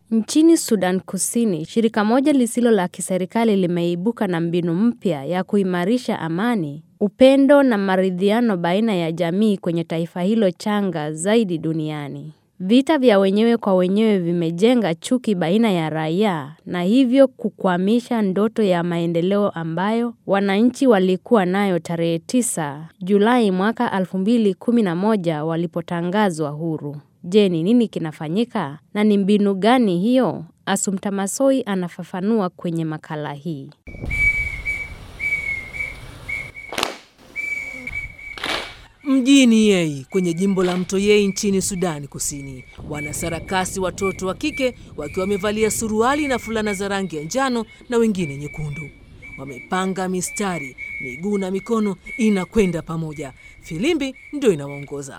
Nchini Sudan Kusini, shirika moja lisilo la kiserikali limeibuka na mbinu mpya ya kuimarisha amani, upendo na maridhiano baina ya jamii kwenye taifa hilo changa zaidi duniani. Vita vya wenyewe kwa wenyewe vimejenga chuki baina ya raia na hivyo kukwamisha ndoto ya maendeleo ambayo wananchi walikuwa nayo tarehe 9 Julai mwaka 2011 walipotangazwa huru. Je, ni nini kinafanyika na ni mbinu gani hiyo? Assumpta Massoi anafafanua kwenye makala hii. Mjini Yei kwenye jimbo la Mto Yei nchini Sudani Kusini, wanasarakasi watoto wa kike wakiwa wamevalia suruali na fulana za rangi ya njano na wengine nyekundu. Wamepanga mistari, miguu na mikono inakwenda pamoja. Filimbi ndio inawaongoza.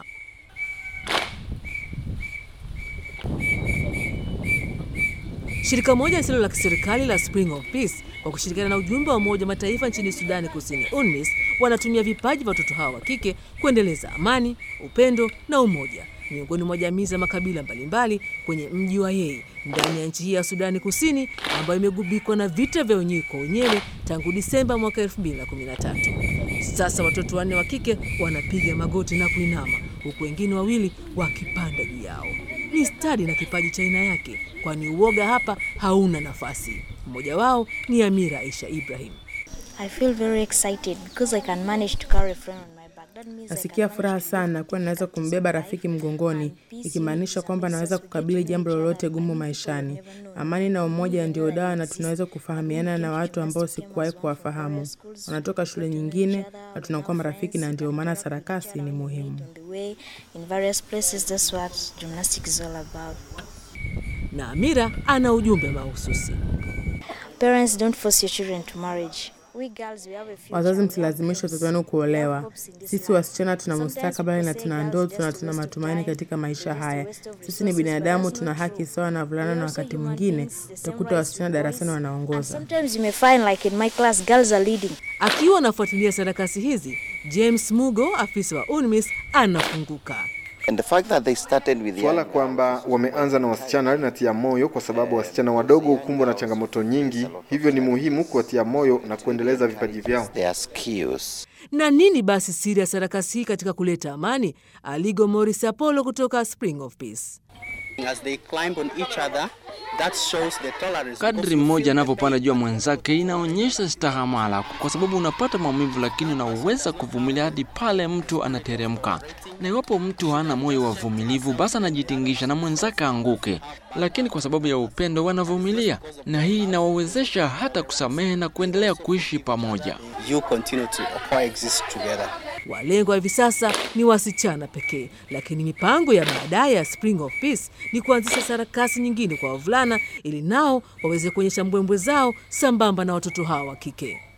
Shirika moja lisilo la kiserikali la Spring of Peace kwa kushirikiana na ujumbe wa Umoja wa Mataifa nchini Sudani Kusini, UNMISS, wanatumia vipaji vya watoto hawa wa kike kuendeleza amani, upendo na umoja miongoni mwa jamii za makabila mbalimbali kwenye mji wa Yei ndani ya nchi hii ya Sudani Kusini ambayo imegubikwa na vita vya wenyewe kwa wenyewe tangu Disemba mwaka 2013. Sasa watoto wanne wa kike wanapiga magoti na kuinama huku wengine wawili wakipanda juu yao. Ni stadi na kipaji cha aina yake, kwani uoga hapa hauna nafasi. Mmoja wao ni Amira Aisha Ibrahim. I feel very excited because I can manage to carry a friend on my back. That means I Nasikia can furaha manage to sana kuwa naweza kumbeba rafiki mgongoni, ikimaanisha kwamba naweza kukabili jambo lolote gumu maishani. Amani na umoja ndio dawa, na tunaweza kufahamiana na watu ambao sikuwahi kuwafahamu. Wanatoka shule nyingine na tunakuwa marafiki, na ndio maana sarakasi ni muhimu. on the way in various places. That's what gymnastics is all about. Na Amira ana ujumbe mahususi. Parents, don't force your children to marriage. We girls, we have a future. Wazazi, we have msilazimishe hopes. watoto wenu We have kuolewa. hopes in this Sisi life. wasichana tuna Sometimes mustakabali na people say tuna girls ndoto just na waste tuna of matumaini time, katika they're maisha just a haya. waste of Sisi ni resources, but binadamu, that's tuna not haki true. sawa na wavulana, We na are also wakati human mwingine beings, the same utakuta rights wasichana to darasani boys. And wanaongoza. sometimes you may find, like in my class, girls are leading. Akiwa anafuatilia sarakasi hizi, James Mugo, afisa wa UNMISS, anafunguka. And the fact that they started with Swala young kwamba wameanza na wasichana linatia moyo, kwa sababu wasichana wadogo hukumbwa na changamoto nyingi, hivyo ni muhimu kuwatia moyo na kuendeleza vipaji vyao. their skills. Na nini basi siri ya sarakasi hii katika kuleta amani? Aligo Morris Apollo kutoka Spring of Peace. As they climb on each other, that shows the tolerance. Kadri because you mmoja feel the anavyopanda pain. juu ya mwenzake inaonyesha stahamala, kwa sababu unapata maumivu, lakini unaweza kuvumilia hadi pale mtu anateremka. Na iwapo mtu hana moyo wa uvumilivu, basi anajitingisha na mwenzake anguke, lakini kwa sababu ya upendo wanavumilia, na hii inawawezesha hata kusamehe na kuendelea kuishi pamoja. You continue to coexist together. Walengwa hivi sasa ni wasichana pekee, lakini mipango ya baadaye ya Spring of Peace ni kuanzisha sarakasi nyingine kwa wavulana ili nao waweze kuonyesha mbwembwe zao sambamba na watoto hawa wa kike.